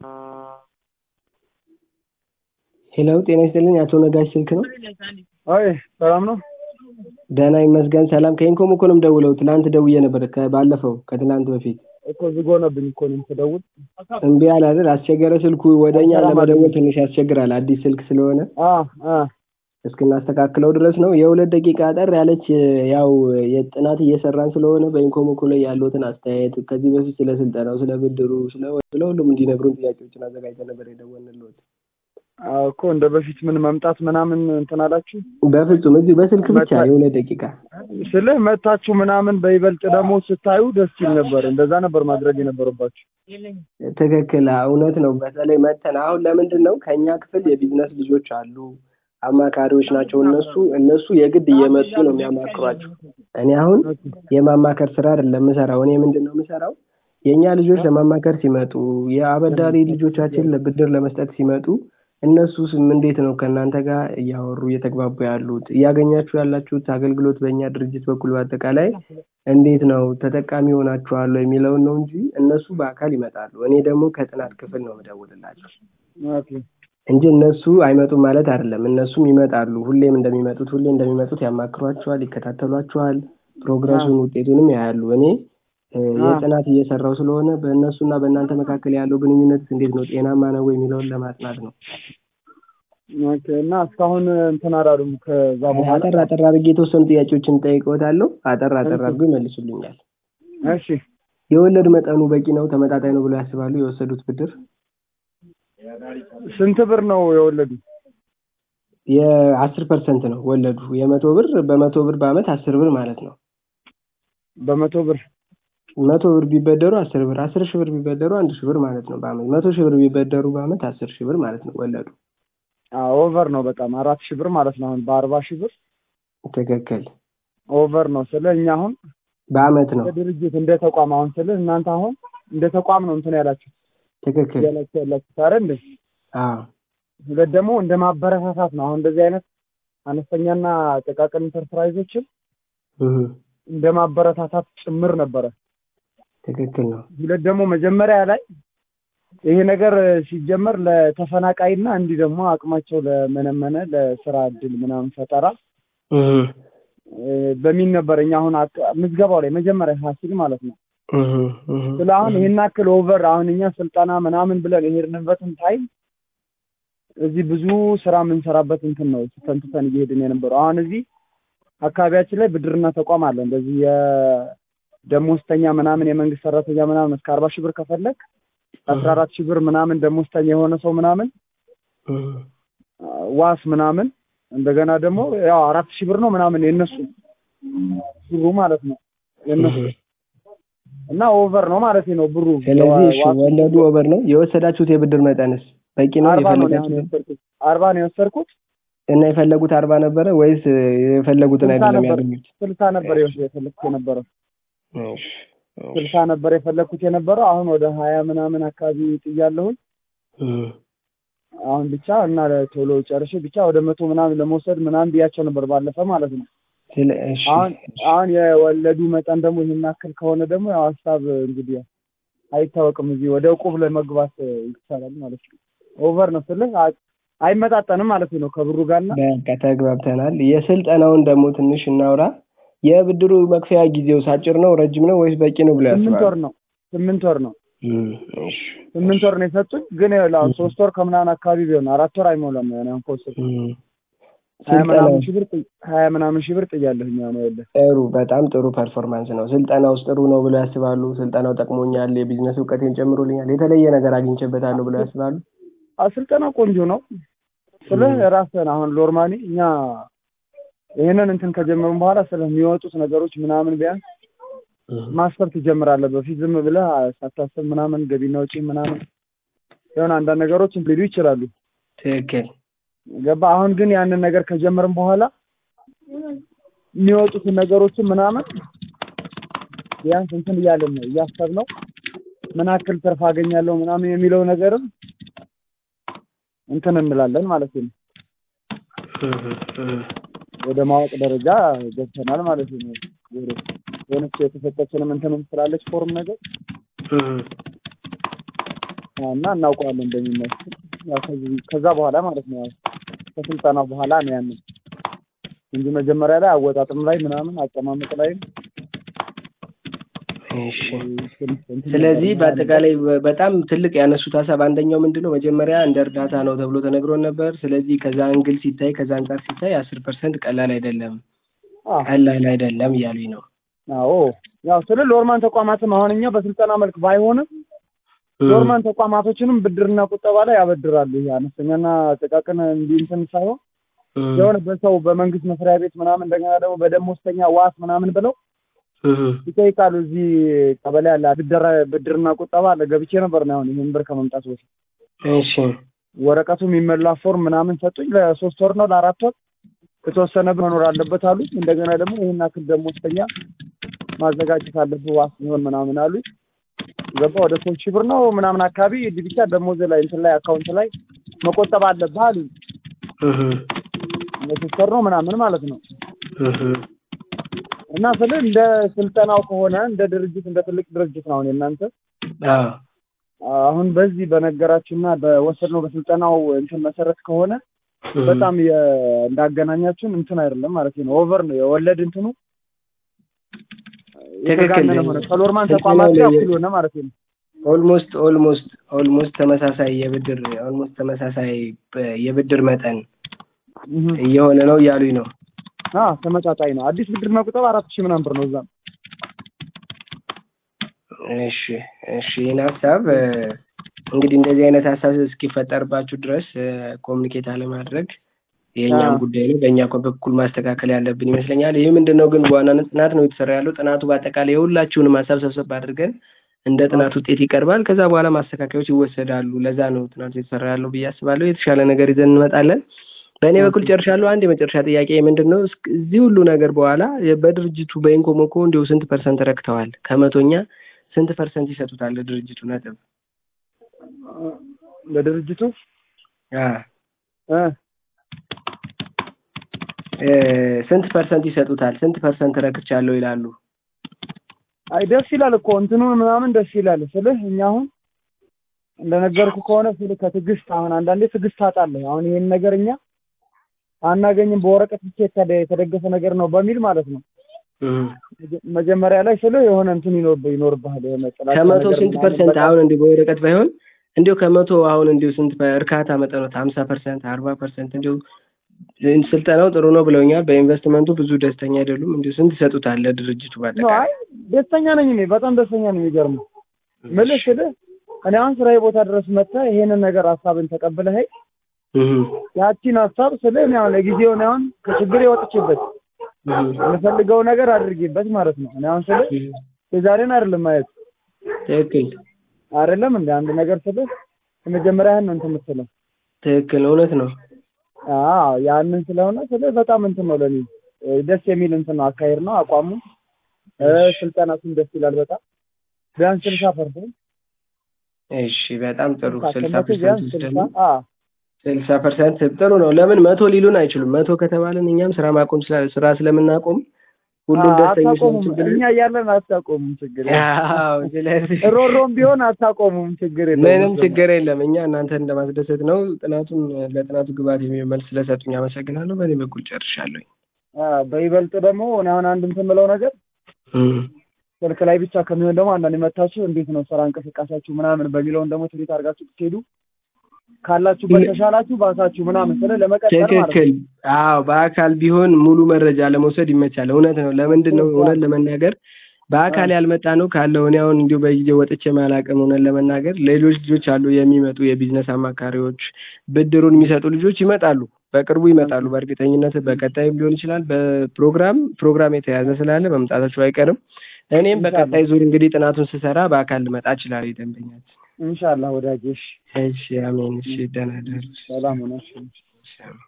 ሄሎ ጤና ይስጥልኝ አቶ ነጋሽ ስልክ ነው? አይ ሰላም ነው? ደህና ይመስገን ሰላም ከኢንኮም እኮ ነው የምደውለው ትናንት ደውዬ ነበር ባለፈው ከትናንት በፊት እኮ ዝግ ሆነብኝ እኮ እኔም ስደውል እምቢ አለ አይደል አስቸገረ ስልኩ ወደ እኛ ለመደወል ትንሽ ያስቸግራል አዲስ ስልክ ስለሆነ አ አ እስክናስተካክለው ድረስ ነው የሁለት ደቂቃ አጠር ያለች ያው የጥናት እየሰራን ስለሆነ በኢንኮሞኮ ላይ ያለውትን አስተያየት ከዚህ በፊት ስለ ስልጠናው ስለ ብድሩ ስለ ስለ ሁሉም እንዲነግሩን ጥያቄዎችን አዘጋጅተን ነበር የደወልንልዎት አዎ እኮ እንደ በፊት ምን መምጣት ምናምን እንትን አላችሁ? በፍጹም እዚሁ በስልክ ብቻ የሁለት ደቂቃ ስልህ መታችሁ ምናምን በይበልጥ ደግሞ ስታዩ ደስ ይል ነበር። እንደዛ ነበር ማድረግ የነበረባችሁ። ትክክል እውነት ነው በተለይ መተን አሁን ለምንድን ነው ከእኛ ክፍል የቢዝነስ ልጆች አሉ አማካሪዎች ናቸው እነሱ እነሱ የግድ እየመጡ ነው የሚያማክሯቸው እኔ አሁን የማማከር ስራ አይደለም የምሰራው እኔ ምንድን ነው የምሰራው የእኛ ልጆች ለማማከር ሲመጡ የአበዳሪ ልጆቻችን ለብድር ለመስጠት ሲመጡ እነሱስ እንዴት ነው ከእናንተ ጋር እያወሩ እየተግባቡ ያሉት እያገኛችሁ ያላችሁት አገልግሎት በእኛ ድርጅት በኩል በአጠቃላይ እንዴት ነው ተጠቃሚ ሆናችኋል የሚለውን ነው እንጂ እነሱ በአካል ይመጣሉ እኔ ደግሞ ከጥናት ክፍል ነው የምደውልላቸው እንጂ እነሱ አይመጡም ማለት አይደለም እነሱም ይመጣሉ ሁሌም እንደሚመጡት ሁሌ እንደሚመጡት ያማክሯቸዋል ይከታተሏቸዋል ፕሮግረሱን ውጤቱንም ያያሉ እኔ የጥናት እየሰራው ስለሆነ በእነሱና በእናንተ መካከል ያለው ግንኙነት እንዴት ነው ጤናማ ነው የሚለውን ለማጥናት ነው ኦኬ እና እስካሁን እንትን አላሉም ከዛ በኋላ አጠር አጠር አድርጌ የተወሰኑ ጥያቄዎችን ጠይቀውታለሁ አጠር አጠር አድርጎ ይመልሱልኛል እሺ የወለድ መጠኑ በቂ ነው ተመጣጣኝ ነው ብለው ያስባሉ የወሰዱት ብድር ስንት ብር ነው የወለዱ የአስር ፐርሰንት ነው ወለዱ የመቶ ብር በመቶ ብር በአመት አስር ብር ማለት ነው በመቶ ብር መቶ ብር ቢበደሩ አስር ብር አስር ሺህ ብር ቢበደሩ አንድ ሺህ ብር ማለት ነው በአመት መቶ ሺህ ብር ቢበደሩ በአመት አስር ሺህ ብር ማለት ነው ወለዱ ኦቨር ነው በጣም አራት ሺህ ብር ማለት ነው አሁን በአርባ ሺህ ብር ትክክል ኦቨር ነው ስለ እኛ አሁን በአመት ነው ድርጅት እንደ ተቋም አሁን ስለ እናንተ አሁን እንደ ተቋም ነው እንትን ያላችሁ ትክክል ያላችሁ ያላችሁ ታረ እንደ አዎ ሁለት ደግሞ እንደ ማበረታታት ነው አሁን እንደዚህ አይነት አነስተኛና ጥቃቅን ኢንተርፕራይዞችን እንደ ማበረታታት ጭምር ነበረ ትክክል ነው ሁለት ደግሞ መጀመሪያ ላይ ይሄ ነገር ሲጀመር ለተፈናቃይና እንዲህ ደግሞ አቅማቸው ለመነመነ ለስራ እድል ምናምን ፈጠራ በሚል ነበር እኛ አሁን ምዝገባው ላይ መጀመሪያ ፋሲል ማለት ነው ስለ አሁን ይሄን አክል ኦቨር አሁን እኛ ስልጠና ምናምን ብለን የሄድንበትን ታይም እዚህ ብዙ ስራ የምንሰራበት እንትን ነው ተንትተን እየሄድን የነበረው አሁን እዚህ አካባቢያችን ላይ ብድርና ተቋም አለ እንደዚህ የደሞዝተኛ ምናምን የመንግስት ሰራተኛ ምናምን እስከ አርባ ሺህ ብር ከፈለግ አስራ አራት ሺህ ብር ምናምን ደሞዝተኛ የሆነ ሰው ምናምን ዋስ ምናምን እንደገና ደግሞ ያው አራት ሺህ ብር ነው ምናምን የነሱ ብሩ ማለት ነው የነሱ እና ኦቨር ነው ማለት ነው ብሩ ስለዚህ እሺ ወለዱ ኦቨር ነው የወሰዳችሁት የብድር መጠንስ በቂ ነው የፈለጋችሁት አርባ ነው የወሰድኩት እና የፈለጉት አርባ ነበረ ወይስ የፈለጉትን አይደለም ያገኙት ስልሳ ነበር የፈለግኩት የነበረው ስልሳ ነበር የፈለግኩት የነበረው አሁን ወደ ሀያ ምናምን አካባቢ ጥያለሁኝ አሁን ብቻ እና ቶሎ ጨርሼ ብቻ ወደ መቶ ምናምን ለመውሰድ ምናምን ብያቸው ነበር ባለፈ ማለት ነው አሁን አሁን የወለዱ መጠን ደግሞ ይህን ያክል ከሆነ ደግሞ ያው ሀሳብ እንግዲህ አይታወቅም እዚህ ወደ እቁብ ለመግባት ይቻላል ማለት ነው ኦቨር ነው ስልህ አይመጣጠንም ማለት ነው ከብሩ ጋርና በቃ ተግባብተናል የስልጠናውን ደግሞ ትንሽ እናውራ የብድሩ መክፈያ ጊዜው አጭር ነው ረጅም ነው ወይስ በቂ ነው ብሎ ያስባል ስምንት ወር ነው ስምንት ወር ነው ስምንት ወር ነው የሰጡኝ ግን አሁን ሶስት ወር ከምናምን አካባቢ ቢሆን አራት ወር አይሞላም ያን አሁን ከወሰድኩ ሀያ ምናምን ሺህ ብር ሀያ ምናምን ሺህ ብር ጥያለሁኝ ነው ያለ ጥሩ በጣም ጥሩ ፐርፎርማንስ ነው ስልጠና ውስጥ ጥሩ ነው ብሎ ያስባሉ ስልጠናው ጠቅሞኛል የቢዝነስ እውቀቴን ጨምሮልኛል የተለየ ነገር አግኝቼበታለሁ ብሎ ያስባሉ ስልጠና ቆንጆ ነው ስለ ራስህን አሁን ሎርማኒ እኛ ይህንን እንትን ከጀመርን በኋላ ስለሚወጡት ነገሮች ምናምን ቢያንስ ማሰብ ትጀምራለህ በፊት ዝም ብለህ ሳታስብ ምናምን ገቢና ወጪ ምናምን የሆነ አንዳንድ ነገሮች ሊሉ ይችላሉ ትክክል ገባ አሁን ግን ያንን ነገር ከጀመርን በኋላ የሚወጡትን ነገሮችን ምናምን ቢያንስ እንትን እያለን ነው እያሰብነው ምን ያክል ትርፍ አገኛለሁ ምናምን የሚለው ነገርም እንትን እንላለን ማለት ነው ወደ ማወቅ ደረጃ ገብተናል ማለት ነው የሆነች የተሰጠችንም እንትንም ስላለች ፎርም ነገር እና እናውቀዋለን እንደሚመስል ያው ከዚህ- ከዛ በኋላ ማለት ነው ያው ከስልጠናው በኋላ ነው ያንን እንጂ መጀመሪያ ላይ አወጣጥም ላይ ምናምን አቀማመጥ ላይ እሺ ስለዚህ በአጠቃላይ በ- በጣም ትልቅ ያነሱት ሀሳብ አንደኛው ምንድን ነው መጀመሪያ እንደ እርዳታ ነው ተብሎ ተነግሮን ነበር። ስለዚህ ከዛ እንግል ሲታይ ከዛ አንጻር ሲታይ አስር ፐርሰንት ቀላል አይደለም ቀላል አይደለም እያሉኝ ነው። አዎ ያው ስለ ሎርማን ተቋማትም አሁን እኛ በስልጠና መልክ ባይሆንም ሎርማን ተቋማቶችንም ብድርና ቁጠባ ላይ ያበድራሉ። ይሄ አነስተኛና ጥቃቅን እንዲህ እንትን ሳይሆን እም፣ የሆነ በሰው በመንግስት መስሪያ ቤት ምናምን እንደገና ደግሞ በደሞዝተኛ ዋስ ምናምን ብለው እም፣ ይጠይቃሉ። እዚህ ቀበሌ አለ ብድር ብድርና ቁጠባ አለ። ገብቼ ነበር ነው አሁን ይሄን ብር ከመምጣት በፊት እሺ ወረቀቱ የሚመላ ፎርም ምናምን ሰጡኝ። ለሶስት ወር ነው ለአራት ወር የተወሰነ ብር መኖር አለበት አሉኝ። እንደገና ደግሞ ይሄን አክል ደሞዝተኛ ማዘጋጀት አለብህ ዋስ ሊሆን ምናምን አሉኝ። ገባ ወደ ሶስት ሺህ ብር ነው ምናምን አካባቢ እዚህ ብቻ ደሞዝ ላይ እንትን ላይ አካውንት ላይ መቆጠብ አለብህ አሉኝ። እም፣ ለሶስት ወር ነው ምናምን ማለት ነው። እም፣ እና ስለ እንደ ስልጠናው ከሆነ እንደ ድርጅት እንደ ትልቅ ድርጅት ነው አሁን የእናንተ አዎ አሁን በዚህ በነገራችሁና በወሰድነው በስልጠናው እንትን መሰረት ከሆነ እም፣ በጣም የ- እንዳገናኛችሁን እንትን አይደለም ማለት ነው። ኦቨር ነው የወለድ እንትኑ የተጋነነ ሆነ ከሎርማን ተቋማት ጋር እኩል ሆነ ማለት ነው። ኦልሞስት ኦልሞስት ኦልሞስት ተመሳሳይ የብድር ኦልሞስት ተመሳሳይ በ- የብድር መጠን እህ እየሆነ ነው እያሉኝ ነው። አ ተመጣጣኝ ነው። አዲስ ብድር መቁጠብ አራት ሺህ ምናምን ብር ነው እዛም እሺ እሺ ይህን ሀሳብ እ፣ እንግዲህ እንደዚህ አይነት ሀሳብ እስኪፈጠርባችሁ ድረስ ኮሚኒኬት አለማድረግ የእኛም አዎ። ጉዳይ ነው። በእኛ ኮ- በኩል ማስተካከል ያለብን ይመስለኛል። ይህ ምንድን ነው ግን በዋናነት ጥናት ነው የተሰራ ያለው። ጥናቱ በአጠቃላይ የሁላችሁንም ሀሳብ ሰብሰብ አድርገን እንደ ጥናት ውጤት ይቀርባል። ከዛ በኋላ ማስተካከያዎች ይወሰዳሉ። ለዛ ነው ጥናቱ የተሰራ ያለው ብዬ አስባለሁ። የተሻለ ነገር ይዘን እንመጣለን። በእኔ በኩል ጨርሻለሁ። አንድ የመጨረሻ ጥያቄ ምንድን ነው እስክ- እዚህ ሁሉ ነገር በኋላ በድርጅቱ በኢንኮሞኮ እንዲሁ ስንት ፐርሰንት ረክተዋል? ከመቶኛ ስንት ፐርሰንት ይሰጡታል ለድርጅቱ ነጥብ? ለድርጅቱ አ እ እ፣ ስንት ፐርሰንት ይሰጡታል? ስንት ፐርሰንት ረክቻለሁ ይላሉ? አይ ደስ ይላል እኮ እንትኑን ምናምን ደስ ይላል ስልህ እኛ አሁን እንደነገርኩ ከሆነ ስልህ ከትዕግስት አሁን አንዳንዴ ትዕግስት ታጣለህ። አሁን ይሄን ነገር እኛ አናገኝም በወረቀት ብቻ የተደ- የተደገፈ ነገር ነው በሚል ማለት ነው። እም። መጀ- መጀመሪያ ላይ ስልህ የሆነ እንትን ይኖርብህ ይኖርብሃል የሆነ ጥላቻ ከመቶ ነገር ስንት ምናምን ፐርሰንት በቃ አሁን እንዲሁ በወረቀት ባይሆን እንዲሁ ከመቶ አሁን እንዲሁ ስንት በ- እርካታ መጠኖት ሀምሳ ፐርሰንት አርባ ፐርሰንት እንዲሁ ስልጠናው ጥሩ ነው ብለውኛል። በኢንቨስትመንቱ ብዙ ደስተኛ አይደሉም። እንዲሁ ስንት ይሰጡታል ለድርጅቱ ነው። በአጠቃላይ? አይ ደስተኛ ነኝ እኔ በጣም ደስተኛ ነኝ። የሚገርምህ ምልህ ስልህ እኔ አሁን ስራዬ ቦታ ድረስ መጥተህ ይሄንን ነገር ሀሳብን ተቀብለህ እም፣ ያቺን ሀሳብ ስልህ እኔ አሁን ለጊዜው እኔ አሁን ከችግር የወጥቼበት እም፣ የምፈልገው ነገር አድርጌበት ማለት ነው። እኔ አሁን ስልህ እም። የዛሬን አይደለም ማየት ትክክል አይደለም እንደ አንድ ነገር ስልህ የመጀመሪያህን ነው እንትን የምትለው ትክክል እውነት ነው። አዎ ያንን ስለሆነ ስልህ በጣም እንትን ነው ለኔ እ፣ ደስ የሚል እንትን ነው አካሄድ ነው አቋሙ እ፣ ስልጠናቱም ደስ ይላል በጣም ቢያንስ ስልሳ ፐርሰንት እሺ በጣም ጥሩ ስልሳ ከመቶ ቢያንስ ፐርሰንት ስልሳ ደግሞ አዎ ስልሳ ፐርሰንት ጥሩ ነው። ለምን መቶ ሊሉን አይችሉም። መቶ ከተባለን እኛም ስራ ማቆም ስላ- ስራ ስለምናቆም ሁሉም ደስተኞች ነው። አታቆሙም። ችግር እኛ እያለን አታቆሙም። ችግር የለም። ያው ስለዚህ ሮሮም ቢሆን አታቆሙም። ችግር የለም። ምንም ችግር የለም። እኛ እናንተን ለማስደሰት ነው። ጥናቱን ለጥናቱ ግብዓት የሚሆን መልስ ስለሰጡኝ አመሰግናለሁ። በእኔ በኩል ጨርሻለሁ። አ፣ በይበልጥ ደግሞ እኔ አሁን አንድ እንትን የምለው ነገር እም፣ ስልክ ላይ ብቻ ከሚሆን ደግሞ አንዳንድ መታችሁ እንዴት ነው ስራ እንቅስቃሴያችሁ ምናምን በሚለውን ደግሞ ትሪት አድርጋችሁ ብትሄዱ ካላችሁበት ተሻላችሁ ባሳችሁ ምናምን ስለ ለመቀጠል ማለት ነው። ትክክል። አዎ በአካል ቢሆን ሙሉ መረጃ ለመውሰድ ይመቻል። እውነት ነው። ለምንድን ነው እውነት ለመናገር በአካል ያልመጣ ነው ካለው እኔ አሁን እንዲሁ በጊዜ ወጥቼ ማላቅም እውነት ለመናገር ሌሎች ልጆች አሉ የሚመጡ የቢዝነስ አማካሪዎች ብድሩን የሚሰጡ ልጆች ይመጣሉ። በቅርቡ ይመጣሉ። በእርግጠኝነት በቀጣይም ሊሆን ይችላል። በፕሮግራም ፕሮግራም የተያዘ ስላለ መምጣታቸው አይቀርም። እኔም በቀጣይ ዙር እንግዲህ ጥናቱን ስሰራ በአካል ልመጣ እችላለሁ። ደንበኛችን ኢንሻአላህ ወዳጄ። እሺ፣ እሺ፣ አሜን። እሺ፣ ደህና ደሩ። ሰላም ሆነሽ። እሺ፣ አሜን።